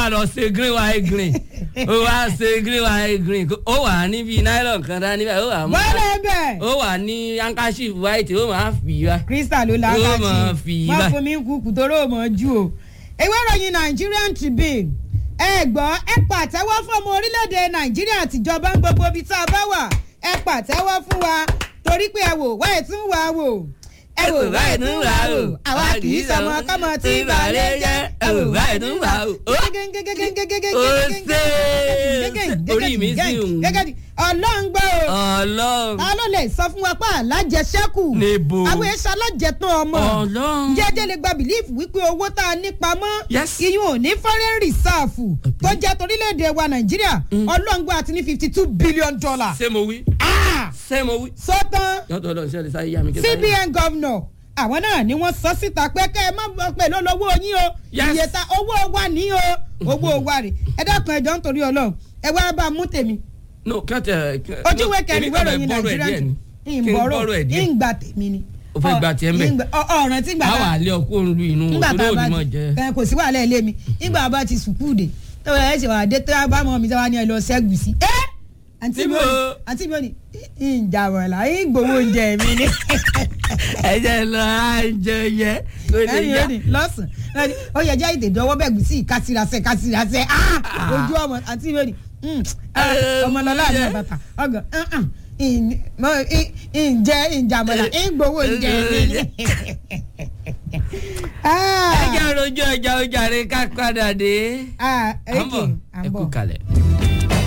wà lọ ṣe green white green ó wà ṣe green white green ó wà níbi nylon kan dání báyìí ó wà mú bọ́lẹ̀ bẹ̀. ó wà ní handkerchief white ó máa fi wá. crystal ló la Yóò máa fi wọ́n báyìí. fún mi kú kùtòrò mọ́ ju o. ìwé ìròyìn nigerian tribune ẹ gbọ́ ẹ pàtẹ́wọ́ fún ọmọ orílẹ̀-èdè nàìjíríà àtijọba ń gbogbo ibi tá a bá wà ẹ pàtẹ́wọ́ fún wa torí pé ẹ wò wá ẹ̀ tún wà wò ẹ wò wá ẹ̀ tún wà wò àwa kì í sọmọ kọ́mọ tí ìbàlẹ̀ jẹ́ ẹ wò wá ẹ̀ tún wà wò. ó ṣe orí mi sì ń ọlọ́run gbọ́ o ọlọ́run ta ló lè sọ fún wa pé alájẹsẹ́kù Níbo? àwọn èso alájẹtàn ọmọ ọlọ́run jẹ́jẹ́ lè gba bìlífù wípé owó tá a ní pamọ́ Yes. iyún ò ní foreign reserve tó jẹ́ torílẹ̀-èdè wa nàìjíríà ọlọ́ngbọ́n àti ní fifty two billion dollars. ṣé mo wí ṣé mo wí. sọ́tàn yọtọ̀ ọlọ́run ṣe lè sáyé yá mi kí n sáyé. cbn governor àwọn náà ni wọ́n sọ síta pé kẹ́ ẹ má bọ́ pẹ̀lú olówó yín o Yes. iye ta owó wa ní o owó wa rè ẹ dákun ẹjọ́ nítorí ọlọ́run ẹ wá bá a mú tèmi no kí wọ́n tẹ. ojúwe kẹrin ìwé ìròyìn nàìjíríà ìbọ̀rọ̀ ìbọ̀rọ̀ ẹ̀ díẹ̀. ìgbà tèmi ni. O fẹ́ gba tiẹ̀ ń bẹ̀? Ìgbà- ọ- ọ̀ràn tí gbà àwọn àlẹ́ ọkọ òun lu inú nígbà tá torí a bá òní mọ̀ ti jẹ́. ẹ, kò sí wàhálà ẹ lé mi nígbà bá ti sùkúù dé tọ́wọ́ ẹ ṣe wà dé tó bá mọ́ mi sọ́wọ́ ni ẹ lọ ṣẹ́gun sí. ẹ àǹtí mi ò ní Níbo? àǹtí mi ò ní ìjà wọ̀lá ìgbowó oúnjẹ mi ni. ẹ jẹ́ lọ àjẹ yẹ kó lè ẹ̀yin yá. ò ní lọ́sàn-án ó yẹ jẹ́ ìdè dọ́wọ́ bẹ́ẹ̀ gùn sí ìkásírasẹ́ kásírasẹ́ ojú ọmọ àǹtí mi ò ní ọmọlọ́lá àti bàtà ọgàn ǹjẹ́ ìjàmọ̀lá ìgbowó oúnjẹ mi ni. ẹ jẹ́ rojú ọjà ọjà rẹ ká padà dé. Ah, à ń bọ̀ okay, à ń ẹ kú bọ̀. kalẹ̀.